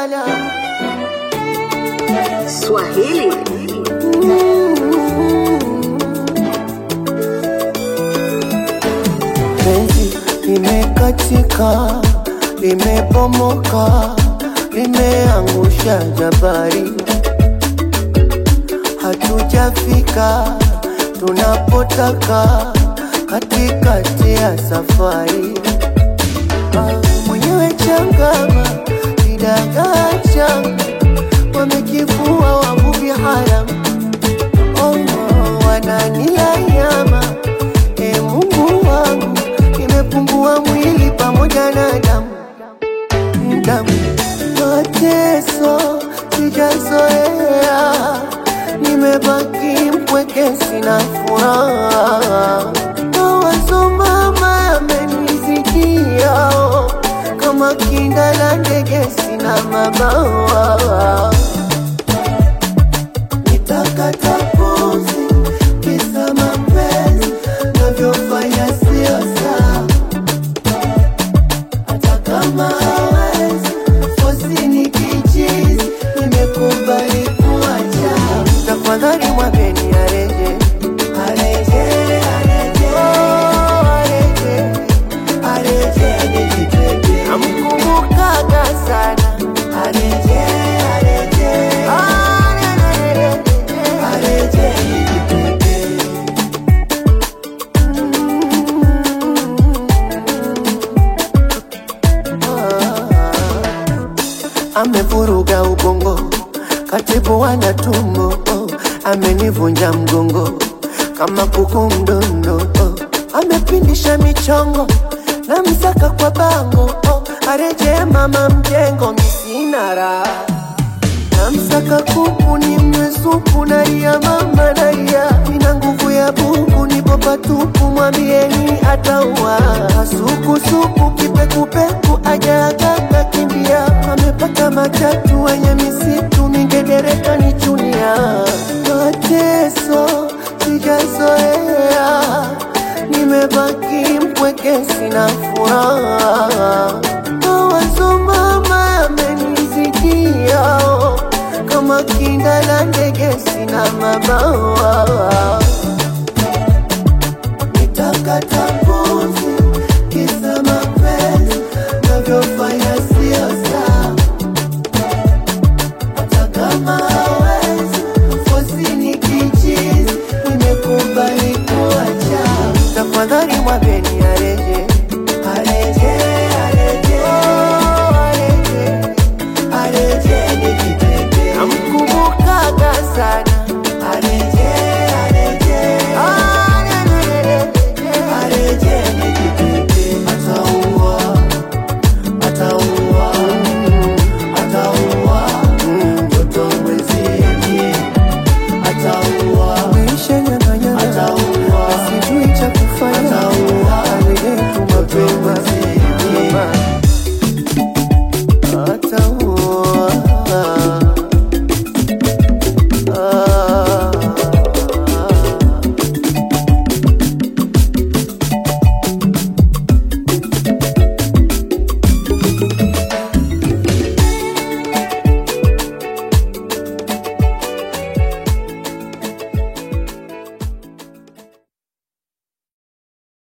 lala Swahili penzi limekatika, limebomoka, limeangusha jabari, hatujafika tunapotaka katikati ya safari. Ah, Mwenyewe changama kidagaa changa, wamekifua wavuvi haramu oh, oh, wananila nyama e Mungu wangu, nimepungua mwili pamoja na damu damu, mateso sijazoea, nimebaki mpweke, sina furaha. Mawazo mama yamenizidia, oh, kama kinda la ndege, sina mabawa nitakata pumzi kisa mapenzi navyofanya sio sawa, hata kama hawezi fosi ni kichizi, nimekubali kuacha. Tafadhali mwambeni areje, areje, areje, oh, areje, areje, nijitwenge. Namkumbukaga sana areje, areje, areje, areje, nijitwenge. amevuruga ubongo, katibu wana tumbo, oh, amenivunja mgongo kama kuku mdondo, oh, amepindisha michongo na msaka kwa bango, oh, areje mama mjengo, misina raha namsaka kuku ni mwesupu nalia mama nalia, nina nguvu ya buku nipo patupu, mwambieni ataua sukusuku kipekupeku ajaagaka kimbia, amepata matatu wenye misitu mingedereka nichunia, mateso sijazoea, nimebaki mpweke, sina furaha mawazo mama yamenizidia, oh, kama kinda la ndege, sina mabawa nitakata pumzi kisa mapenzi navyofanya sio sawa, hata kama hawezi fosi ni kichizi, nimekubali kuacha. Tafadhali mwambie